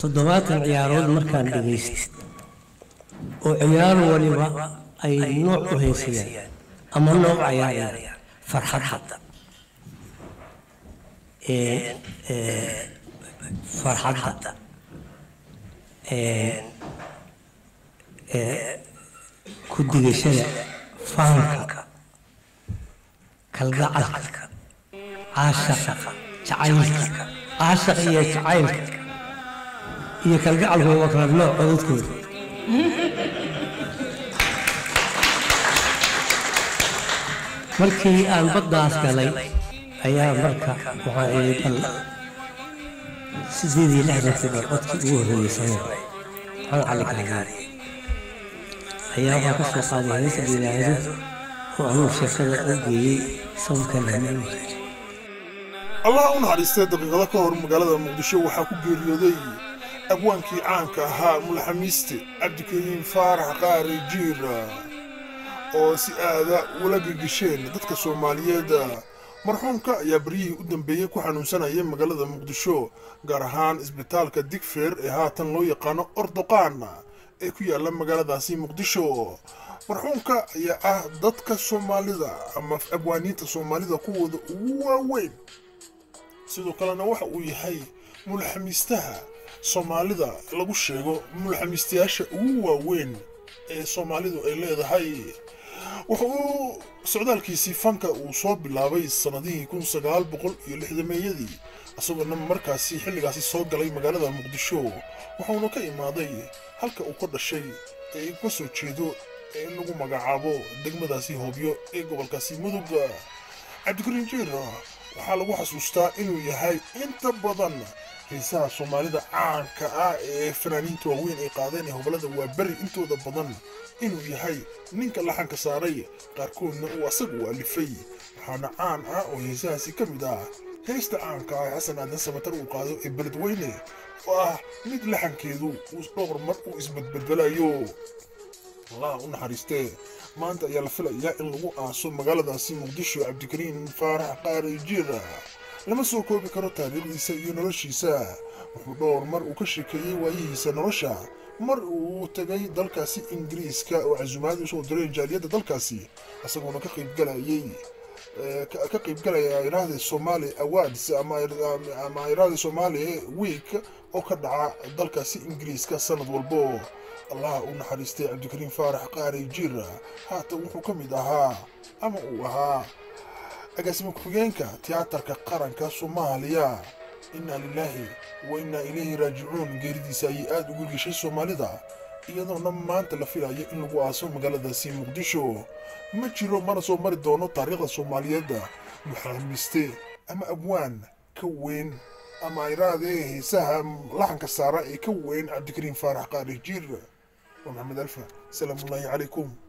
toddobaatan ciyaarood markaan dhagaystay oo ciyaar waliba ay nooc u haysayaan ama nooc cayaarayaan farxadda farxadda ku digashada fahanka kalgacalka caashaqa jacaylka caashaqa iyo jacaylka iyo kalgacalku waa kala nooc codadkooda markii aan baddaas galay ayaa marka waxaa ii bal sideed iyo lixdankii bal codkii ugu horreeyey samee maxamed cali kaariye ayaa waxaa ka soo qaaday heesa yidhaahdo oo anuu sheekada u geeyey sawirkan hanuuni allah u naxariistay daqiiqado ka hor magaalada muqdisho waxaa ku geeriyooday abwaankii caanka ahaa mulaxamiiste cabdikariim faarax qaari jiir oo si aada ula gegesheen dadka soomaaliyeed marxuumka ayaa baryihii u dambeeyey ku xanuunsanayay magaalada muqdisho gaar ahaan isbitaalka digfeer ee haatan loo yaqaano ordoqaan ee ku yaalla magaaladaasi muqdisho marxuumka ayaa ah dadka soomaalida ama abwaaniinta soomaalida kuwooda ugu waaweyn sidoo kalena waxa uu yahay mulxamiistaha soomaalida lagu sheego mulxamiistayaasha ugu waaweyn ee soomaalidu ay leedahay wuxa uu socdaalkiisii fanka uu soo bilaabay sannadihii kun sagaal boqol iyo lixdameeyadii isagoona markaasi xilligaasi soo galay magaalada muqdisho waxauna ka imaaday halka uu ka dhashay ee ka soo jeedo ee lagu magacaabo degmadaasi hoobyo ee gobolkaasi mudug cabdikariin jiir waxaa lagu xasuustaa inuu yahay inta badan xiisaha soomaalida caanka ah ee fanaaniinta waaweyn ay qaadeen ee hobolada waa beri intooda badan inuu yahay ninka laxanka saaray qaarkoodna uu asagu u alifay waxaana caan ah oo heesahaasi ka mid ah heesta caanka ah ee xasan aadan samatar uu qaado ee beledweyne oo ah mid laxankeedu uu dhowr mar uu isbedbedelayo allah u naxariistee maanta ayaa la filayaa in lagu aaso magaaladaasi muqdisho cabdikariin faarax qaari jiir lama soo koobi karo taariikhdiisa iyo noloshiisa wuxuu dhowr mar uu ka sheekeeyey waayihiisa nolosha mar uu tegay dalkaasi ingiriiska oo casuumaad usoo diray jaaliyadda dalkaasi isagoona ka qaybgalayay ka qaybgalaya iraahda somali awards ama iraahda somali week oo ka dhaca dalkaasi ingiriiska sanad walbo allah u naxariistay cabdikariin faarax qaari jiir haatan wuxuu ka mid ahaa ama uu ahaa agaasimo ku-xigeenka tiyaatarka qaranka soomaaliya innaa lilaahi wa innaa ilayhi raajicuun geeridiisa ayay aada ugu geshay soomaalida iyadoona maanta la filayo in lagu aaso magaaladaasi muqdisho ma jiro mana soo mari doono taariikhda soomaaliyeed muxaamiste ama abwaan ka weyn ama iraadee heesaha laxanka saara ee ka weyn cabdikariin faarax qaari jiir waa maxamed alfa salaamullaahi calaykum